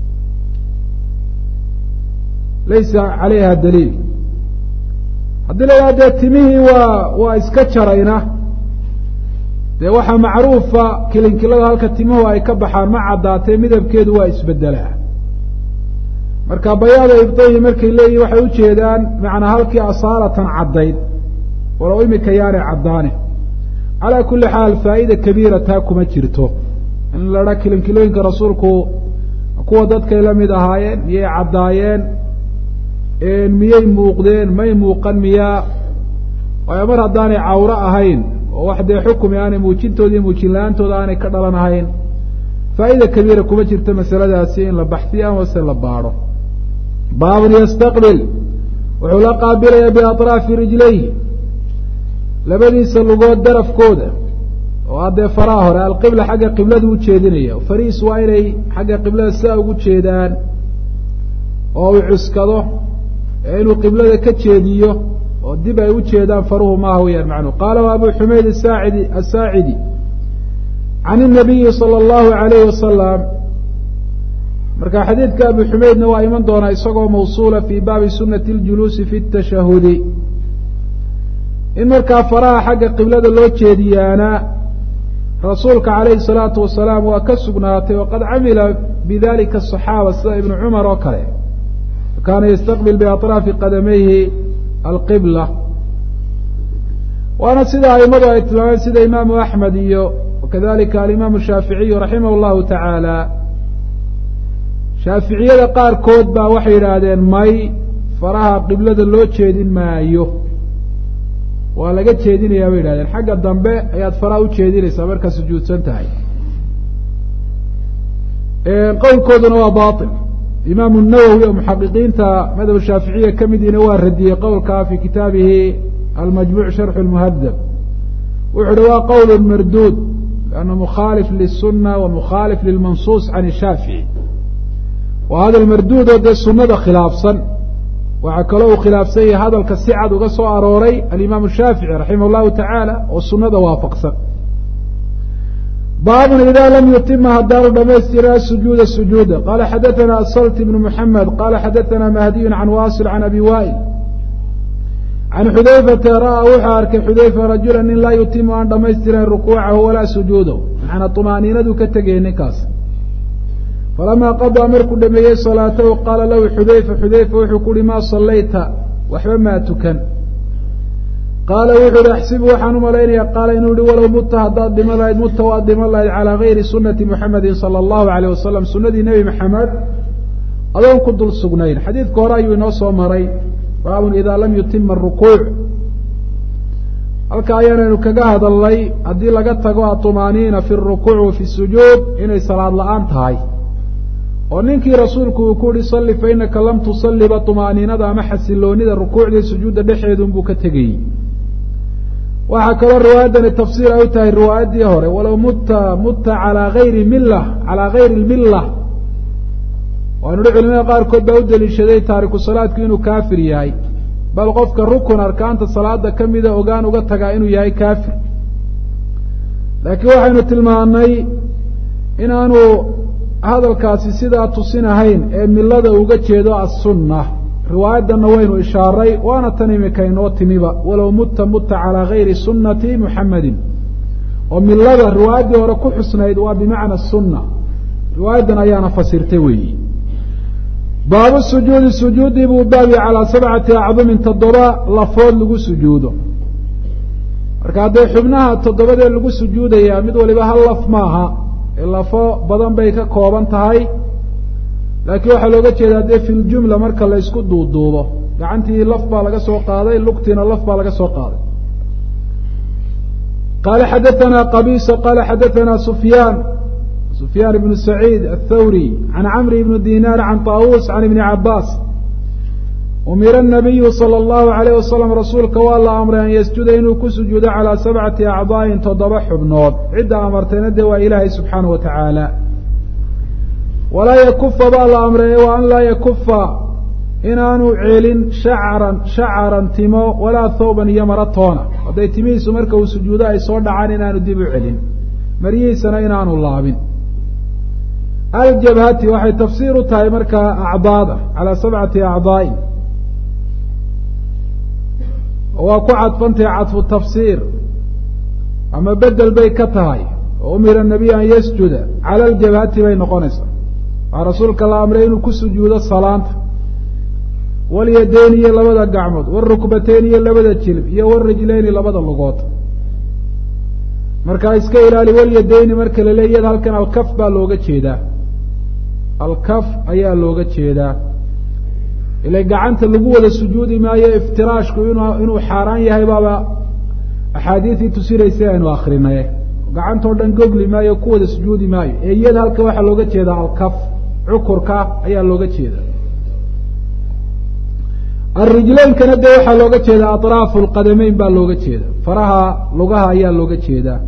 laysa calayha daliil haddii la yidhaha dee timihii waa waa iska jarayna dee waxaa macruufa kilinkilada halka timuhu ay ka baxaan ma caddaatee midabkeedu waa isbedelaa marka bayaada ibdayi markay leeyihin waxay ujeedaan macnaa halkii asaalatan caddayd walow imika yaanay caddaane calaa kulli xaal faa'ida kabiira taa kuma jirto in la dhaa kilinkilooyinka rasuulku kuwa dadkay la mid ahaayeen miyay caddaayeen miyay muuqdeen may muuqan miyaa waayo mar haddaanay cawro ahayn oo wax dee xukumi aanay muujintooda iyo muujin la-aantooda aanay ka dhalan ahayn faa'ida kabiira kuma jirto masaladaasi in la baxsiyo amase la baadho baabun yastaqbil wuxuu la qaabilayaa biatraafi rijlayhi labadiisa lugood darafkooda oo haddee faraha hore alqibla xagga qibladu u jeedinaya fariis waa inay xagga qiblada sidaa ugu jeedaan oo uu cuskado ee inuu qiblada ka jeediyo oo dib ay u jeedaan faruhu maaha weyaan macnuhu qaala abu xumayd asaacidi asaacidi can inabiyi sala allahu alayhi wasalam marka xadiidka abu xumaydna waa iman doonaa isagoo mawsuula fii baabi sunati اljuluusi fi اtashahudi in markaa faraha xagga qiblada loo jeediyaana rasuulka calayhi الsalaatu wasalaam waa ka sugnaatay waqad camila bidalika aصaxaaba sida ibnu cumar oo kale kaana yastaqbil biaطraafi qadamayhi alqibla waana sida aimadu ay tilmaameen sida imaamu axmed iyo wakadalika alimaamu shaaficiyu raximah اllahu tacaala shaaficiyada qaarkood baa waxay yidhaahdeen may faraha qiblada loo jeedin maayo waa laga jeedinayaa bay yidhahdeen xagga dambe ayaad faraha u jeedinaysaa markaa sujuudsan tahay qowlkooduna waa bail imaamu nawowi oo muxaqiqiinta madhab shaaficiya ka midiina waa radiyey qowlkaa fi kitaabihi almajmuuc sharxu lmuhadab wuxu uhi waa qowl marduud ana mukhaalif lisuna wa mukhaalif lilmansuus can shaafici waa hadal marduud oo dee sunada khilaafsan waxaa kaloo uu khilaafsan yahay hadalka si cad uga soo arooray alimaamu shaafici raximah llahu tacaala oo sunada waafaqsan baabun ida lam yutima haddaanu dhamaystira sujuuda sujuuda qala xadaana asalt ibnu muxamed qala xadaana mahdiyun can wasil can abi wail can xudayfata ra'aa wuxuu arkay xudayfa rajula nin laa yutimu aan dhamaystirayn rukuucahu walaa sujuudahu maxaana tumaaniinadu ka tegaya ninkaas falamaa qadaa markuu dhameeyey salaatahu qaala lahu xudayfa xudayfa wuxuu ku uhi maa sallayta waxba maa tukan qaala wuxu uhi axsibu waxaan u malaynaya qaala inuu yihi walow mutta haddaad dhiman lahayd mutta waad dhiman lahayd calaa gayri sunati muxamedin sala allahu alayh wasalam sunadii nebi maxamed adoon ku dul sugnayn xadiidka hore ayuu inoo soo maray baabun idaa lam yutima arukuuc halka ayaanaynu kaga hadalnay haddii laga tago aطumaaniina fi rukuuc wa fi sujuud inay salaad la-aan tahay oo ninkii rasuulku uu ku yihi salli fa inaka lam tusalliba طumaaniinada ama xasiloonida rukuucdii sujuudda dhexeedunbuu ka tegayey waxaa kaloo riwaayaddani tafsiir ay u tahay riwaayaddii hore walow mutta mutta calaa gayri milla calaa gayri lmilla waanu hi culimada qaarkood baa u deliishaday taariku salaadku inuu kaafir yahay bal qofka rukun arkaanta salaada ka mida ogaan uga tagaa inuu yahay kaafir laakiin waxaynu tilmaanay inaanu hadalkaasi sidaa tusinahayn ee milada uga jeedo assunna riwaayaddanna waynu ishaaray waana tan imika inoo timiba walow mutta mutta calaa gayri sunnati muxamedin oo milada riwaayaddii hore ku xusnayd waa bimacna sunna riwaayaddan ayaana fasirtay weeyi baabu sujuudi sujuudii buu baabiya calaa sabcati acdumin toddoba lafood lagu sujuudo marka haddee xubnaha toddobadee lagu sujuudayaa mid waliba hal laf maaha ee lafo badan bay ka kooban tahay laakiin waxaa looga jeedaa dee fi ljumla marka la ysku duuduubo gacantii laf baa laga soo qaaday lugtiina laf baa laga soo qaaday qala xadaana qabisa qala xadaana sufyaan sufyaan ibnu saciid athawri can camri ibni dinaar can taawus can ibni cabaas umira nabiyu sala allahu alayh wasalam rasuulka waa la amray an yasjuda inuu ku sujuudo calaa sabcati acdaa'in toddoba xubnood cidda amartayna dee waa ilaahay subxaana wa tacaala walaa yakufa baa la amreeye wa an laa yakufa inaanu celin shacaran shacaran timo walaa thawban iyo maro toona hadday timihiisu marka uu sujuudo ay soo dhacaan inaanu dib u celin maryihiisana inaanu laabin aljabhati waxay tafsiir u tahay markaa acdaada calaa sabcati acdaa'in waa ku cadfantahay cadfu tafsiir ama bedel bay ka tahay oo umira nabiy an yasjuda cala aljabhati bay noqonaysaa waxaa rasuulka la amray inuu ku sujuudo salaanta walyadeyni iyo labada gacmood warukbateyni iyo labada jilib iyo warijleyni labada lugood markaa iska ilaali walyadeyni marka la leey iyada halkan alkaf baa looga jeedaa alkaf ayaa looga jeedaa ila gacanta lagu wada sujuudi maayo iftiraashku in inuu xaaraan yahay baaba axaadiisii tusinaysa aynu akrinay gacantao dhan gogli maayo ku wada sujuudi maayo ee iyada halkan waxaa looga jeedaa alkaf cukurka ayaa looga jeeda arijleynkana dee waxaa looga jeedaa atraafu lqadameyn baa looga jeeda faraha lugaha ayaa looga jeedaa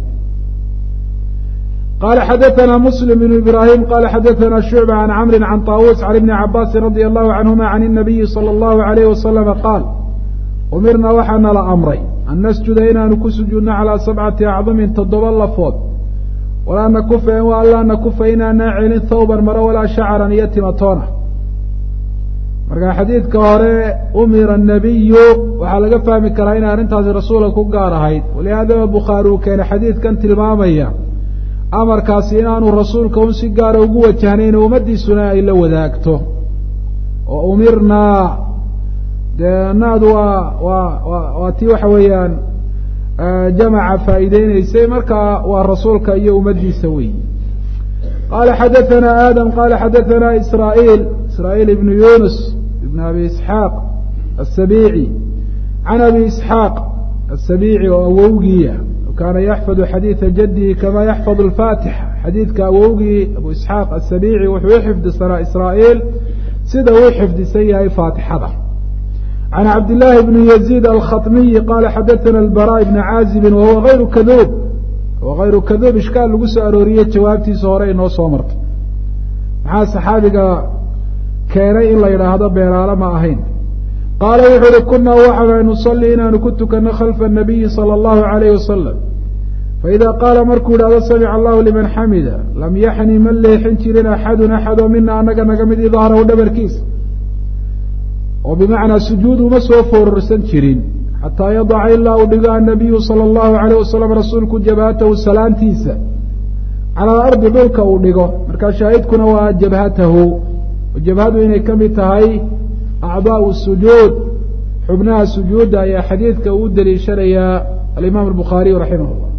qala xadaثna msلm بن ibrahim qala xadaثna shucbة عan cmri can طاawuس عan iبni cabaasi radي الlahu canهuma can الnabiyi slى الlahu عalayh waslama qaal umirna waxaa nala amray an nasjuda inaanu ku sujuudno calىa sabcati acdumin toddoba lafood walaa nakufa wa anlaa nakufa inaanaa celin thawban maro walaa shacran iyo timatoona marka xadiidka hore umira الnabiyu waxaa laga fahmi karaa inay arrintaasi rasuulka ku gaar ahayd walihaadaba bukhaari uu keenay xadiidkan tilmaamaya amarkaasi inaanu rasuulka un si gaara ugu wajahnayn ummaddiisuna ay la wadaagto oo umirnaa dee naadu waa waa wa waa tii waxa weeyaan jamaca faa'iideyneysay markaa waa rasuulka iyo ummaddiisa wey qala xadaثana aadam qala xadaثana israa'iil israa'iil ibnu yunus ibn abi isxaaq aلsabici can abi isxaaq aلsabici oo awowgiiya kaana yaxfadu xadiida jadihi kama yaxfadu alfaatixa xadiidka awowgii abu isxaaq asabici wuxuu u xifdisanaa israa'iil sida uu xifdisan yahay faatixada can cabdillaahi bni yaziid alkhatmiyi qaala xadaثana albara bna caazibin wahuwa hayru kaduub wa hayru kaduub ishkaal lagu soo arooriyey jawaabtiisa hore inoo soo martay maxaa saxaabiga keenay in la yidhaahdo beeraale ma ahayn qaala wuxu uhi kunaa waxaana nusalli inaanu ku tukano khalfa الnabiyi salى اllahu عalayh wasalam faida qaala markuu yidhahdo samica allahu liman xamida lam yaxni ma leexin jirin axadun axadoo mina anaga naga mid idahrahu dhabarkiisa oo bimacnaa sujuud uma soo foororsan jirin xataa yadaca ilaa uu dhigo annabiyu salى اllahu عalayh wasalam rasuulku jabhatahu salaantiisa cala alardi dhulka uu dhigo markaa shaahidkuna waa jabhatahu jabhadu inay ka mid tahay acdaau sujuud xubnaha sujuudda ayaa xadiidka uu daliishanayaa alimaam albukhaariyu raximah llah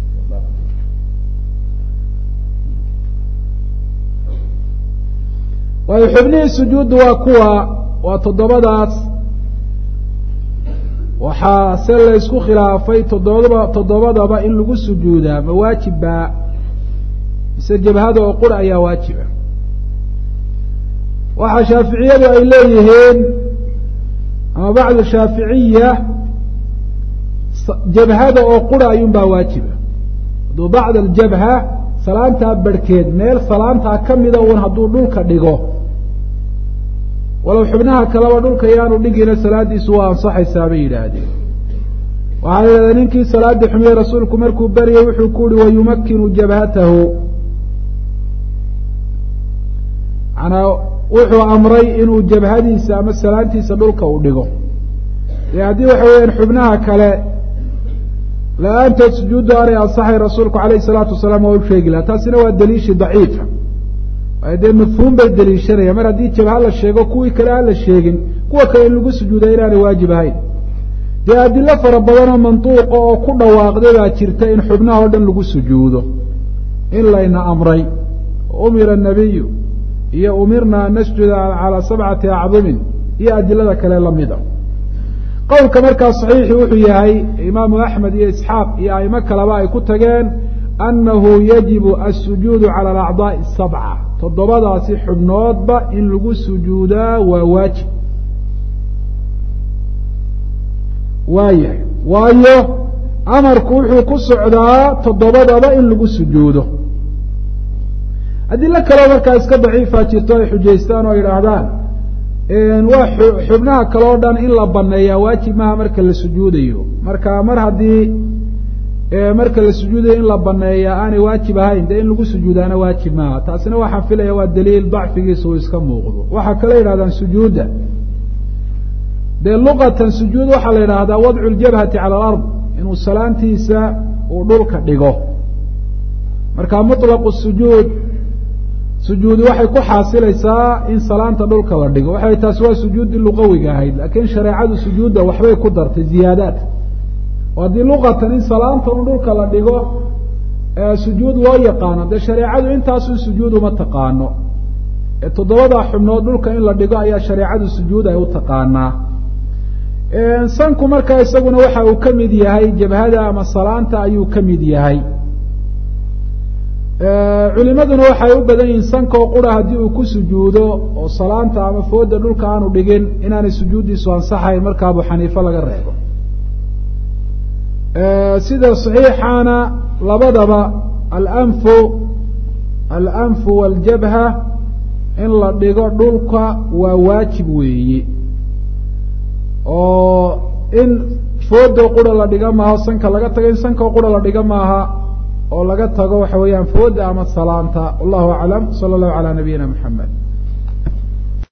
waayo xubnihii sujuudda waa kuwa waa toddobadaas waxaa se laysku khilaafay toddobadaba toddobadaba in lagu sujuudaa ma waajibbaa mise jabhada oo qura ayaa waajiba waxaa shaaficiyadu ay leeyihiin ama bacdu shaaficiya jabhada oo qura ayuun baa waajiba hadduu bacd aljabha salaantaa barhkeed meel salaantaa ka mida un hadduu dhulka dhigo walow xubnaha kaleba dhulka yaanu dhigina salaadiisu waa ansaxaysaa bay yidhaahdeen waxaa la yidhahdaa ninkii salaadii xumiye rasuulku markuu baryay wuxuu ku uhi wayumakinu jabhatahu manaa wuxuu amray inuu jabhadiisa ama salaantiisa dhulka uu dhigo dee haddii waxa weeyaan xubnaha kale la-aantood sujuuddu aanay ansaxay rasuulku alayh isalaatu wasalaam waa u sheegi laha taasina waa daliishi daciifa waayo dee mafhuum bay daliishanaya mar haddii jabha la sheego kuwii kale aan la sheegin kuwa kale in lagu sujuuda inaanay waajib ahayn dee adilo fara badanoo mantuuqa oo ku dhawaaqday baa jirta in xubnaha o dhan lagu sujuudo in layna amray umira nabiyu iyo umirna an nasjuda calaa sabcati acdumin iyo adilada kale lamida qowlka markaa saxiixi wuxuu yahay imaamu axmed iyo isxaaq iyo aimo kaleba ay ku tageen annahu yajibu asujuudu cala alacdaa'i sabca toddobadaasi xubnoodba in lagu sujuudaa waa waajib waayahay waayo amarku wuxuu ku socdaa toddobadaba in lagu sujuudo adilo kaleo markaa iska daciifa jirto ay xujaystaan oo yidhaahdaan waa xubnaha kale o dhan in la baneeyaa waajib maaha marka la sujuudayo marka mar haddii marka la sujuudayo in la baneeyaa aanay waajib ahayn dee in lagu sujuudaana waajib maaha taasina waxaan filaya waa daliil dacfigiisa uu iska muuqdo waxaa kale yidhahdaan sujuudda dee luqatan sujuud waxaa la yidhaahdaa wadcu ljabhati cala alard inuu salaantiisa uu dhulka dhigo marka muطlaqu sujuud sujuudi waxay ku xaasilaysaa in salaanta dhulka la dhigo waxay taasi waa sujuuddii luqawiga ahayd laakiin shareecadu sujuudda waxbay ku dartay ziyaadaad oo haddii luqatan in salaanta un dhulka la dhigo sujuud loo yaqaano dee shareecadu intaasun sujuud uma taqaano toddobada xubnood dhulka in la dhigo ayaa shareecadu sujuud ay u taqaanaa sanku markaa isaguna waxa uu ka mid yahay jabhada ama salaanta ayuu ka mid yahay culimaduna waxay u badan yihiin sankoo qura haddii uu ku sujuudo oo salaanta ama fooda dhulka aanu dhigin inaanay sujuuddiisu ansaxayn marka abu xaniife laga reebo sida saxiixaana labadaba alanfu alanfu waljabha in la dhigo dhulka waa waajib weeye oo in foodo qura la dhiga maaha sanka laga tago in sankoo qura la dhiga maaha oo laga tago waxa weeyaan fooda ama salaanta wallahu aclam sala allahu calaa nabiyina maxamed